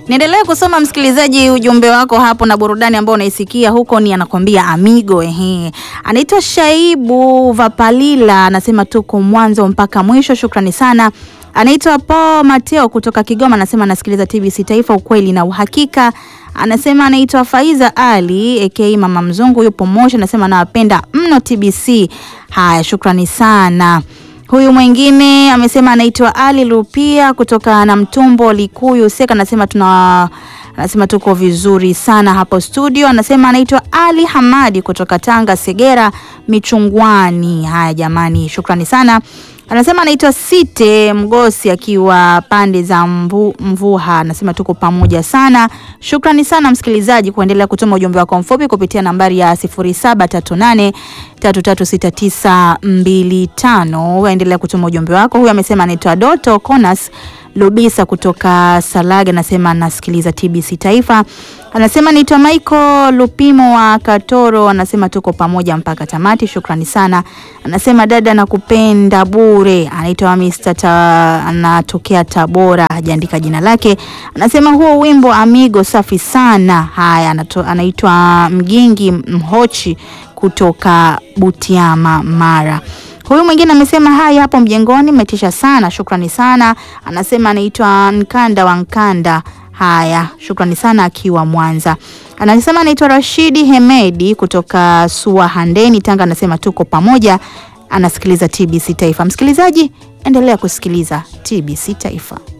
Niendelee kusoma msikilizaji, ujumbe wako hapo na burudani ambao unaisikia huko ni anakwambia Amigo. Ehe, anaitwa Shaibu Vapalila, anasema tuko mwanzo mpaka mwisho. Shukrani sana. Anaitwa Paul Mateo kutoka Kigoma, anasema anasikiliza TBC Taifa, ukweli na uhakika. Anasema anaitwa Faiza Ali aka Mama Mzungu, yupo Moshi, anasema anawapenda mno TBC. Haya, shukrani sana. Huyu mwingine amesema anaitwa Ali Lupia kutoka na Mtumbo Likuyu Seka, anasema tuna anasema tuko vizuri sana hapo studio. Anasema anaitwa Ali Hamadi kutoka Tanga Segera Michungwani. Haya jamani, shukrani sana. Anasema anaitwa Site Mgosi akiwa pande za mvu, Mvuha. Anasema tuko pamoja sana. Shukrani sana msikilizaji kuendelea kutuma ujumbe wako mfupi kupitia nambari ya 0738 336925. Endelea kutuma ujumbe wako. Huyu amesema anaitwa Doto Konas Lubisa kutoka Salaga, anasema anasikiliza TBC Taifa. Anasema naitwa Michael Lupimo wa Katoro, anasema tuko pamoja mpaka tamati. Shukrani sana. Anasema dada, nakupenda bure. Anaitwa Mr. Ta, anatokea Tabora, hajaandika jina lake. Anasema huo wimbo Amigo safi sana. Haya, anato- anaitwa Mgingi Mhochi kutoka Butiama, Mara. Huyu mwingine amesema hai hapo mjengoni mmetisha sana, shukrani sana. Anasema anaitwa Nkanda wa Nkanda. Haya, shukrani sana akiwa Mwanza. Anasema anaitwa Rashidi Hemedi kutoka Suahandeni, Tanga. Anasema tuko pamoja, anasikiliza TBC Taifa. Msikilizaji, endelea kusikiliza TBC Taifa.